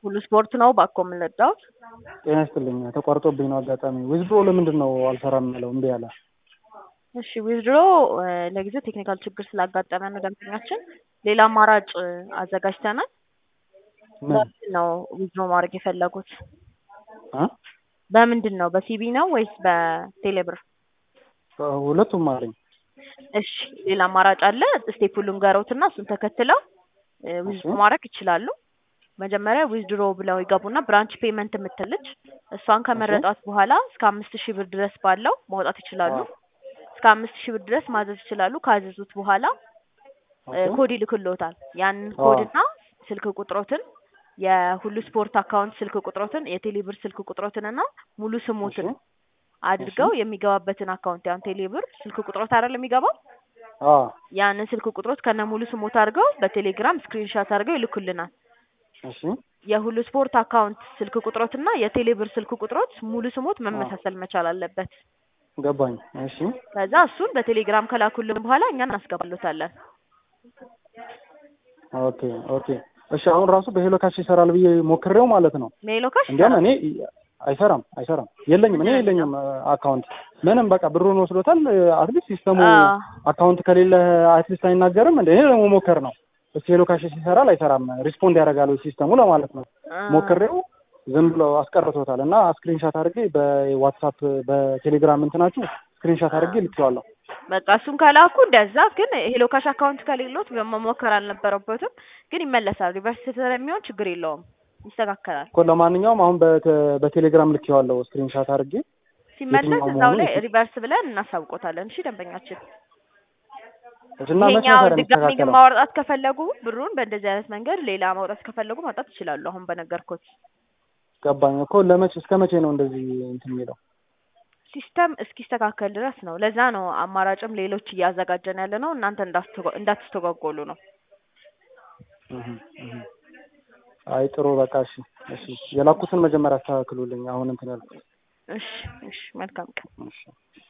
ሁሉ ስፖርት ነው ባኮ የምንረዳውት። ጤና ይስጥልኝ። ተቋርጦብኝ ነው አጋጣሚ። ዊዝድሮ ለምንድን ነው አልሰራም ያለው? እምቢ ያለ። እሺ ዊዝድሮ ለጊዜው ቴክኒካል ችግር ስላጋጠመ ነው ደንበኛችን። ሌላ አማራጭ አዘጋጅተናል። ምን በምንድን ነው ዊዝድሮ ማድረግ የፈለጉት? እ? በምንድን ነው በሲቢ ነው ወይስ በቴሌብር? ሁለቱም አለኝ። እሺ ሌላ አማራጭ አለ። ስቴፕ ሁሉም ገረውትና እሱን ተከትለው ዊዝድሮ ማድረግ ይችላሉ። መጀመሪያ ዊዝድሮ ብለው ይገቡና ብራንች ፔመንት የምትልች እሷን ከመረጧት በኋላ እስከ አምስት ሺህ ብር ድረስ ባለው ማውጣት ይችላሉ። እስከ አምስት ሺህ ብር ድረስ ማዘዝ ይችላሉ። ካዘዙት በኋላ ኦኬ። ኮድ ይልክልዎታል። ያንን አዎ። ኮድና ስልክ ቁጥሮትን የሁሉ ስፖርት አካውንት ስልክ ቁጥሮትን የቴሌብር ስልክ ቁጥሮትን እና ሙሉ ስሞትን እሺ። አድርገው የሚገባበትን አካውንት ያን ቴሌብር ስልክ ቁጥሮት አይደል የሚገባው አዎ። ያንን ስልክ ቁጥሮት ከነ ሙሉ ስሞት አድርገው በቴሌግራም ስክሪንሻት አድርገው ይልኩልናል። እሺ። የሁሉ ስፖርት አካውንት ስልክ ቁጥሮትና የቴሌብር ስልክ ቁጥሮት ሙሉ ስሞት መመሳሰል መቻል አለበት። ገባኝ። እሺ። ከዛ እሱን በቴሌግራም ከላኩልን በኋላ እኛ እናስገባሎታለን። ኦኬ ኦኬ። እሺ አሁን ራሱ በሄሎ ካሽ ይሰራል ብዬ ሞክሬው ማለት ነው። ሜሎ ካሽ እንዲያውም እኔ አይሰራም አይሰራም የለኝም እኔ የለኝም አካውንት ምንም በቃ ብሩን ወስዶታል። አትሊስት ሲስተሙ አዎ። አካውንት ከሌለ አትሊስት አይናገርም እንደ ይሄ ደግሞ ሞከር ነው። እስኪ ሄሎ ካሽ ይሰራል አይሰራም ሪስፖንድ ያደርጋል ወይ ሲስተሙ ለማለት ነው። ሞክሬው ዝም ብሎ አስቀርቶታል እና ስክሪንሻት አድርጌ በዋትሳፕ በቴሌግራም እንትናችሁ ስክሪንሻት አድርጌ ልኬዋለሁ። በቃ እሱን ከላኩ እንደዛ። ግን ሄሎ ካሽ አካውንት ከሌሎት መሞከር አልነበረበትም። ግን ይመለሳል። ሪቨርስ ስለሚሆን ችግር የለውም፣ ይስተካከላል። እኮ ለማንኛውም አሁን በተ- በቴሌግራም ልኬዋለሁ ስክሪንሻት አድርጌ ሲመለስ የትኛው እዛው መሆኑን ላይ የት- ሪቨርስ ብለን እናሳውቆታለን። እሺ ደንበኛችን፣ እና መቼ ይሄኛው ነበር ድጋሚ ግን የሚስተካከለው? ማውጣት ከፈለጉ ብሩን በእንደዚህ አይነት መንገድ ሌላ ማውጣት ከፈለጉ ማውጣት ይችላሉ። አሁን በነገርኩት ገባኝ እኮ ለመቼ እስከ መቼ ነው እንደዚህ እንትን የሚለው? ሲስተም እስኪስተካከል ድረስ ነው። ለዛ ነው አማራጭም ሌሎች እያዘጋጀን ያለ ነው። እናንተ እንዳትስተጓ- እንዳትስተጓጎሉ ነው። እህ እህ። አይ ጥሩ በቃ እሺ እሺ የላኩትን መጀመሪያ አስተካክሉልኝ። አሁን እንትን ያልኩት እሺ እሺ፣ መልካም ቀን። እሺ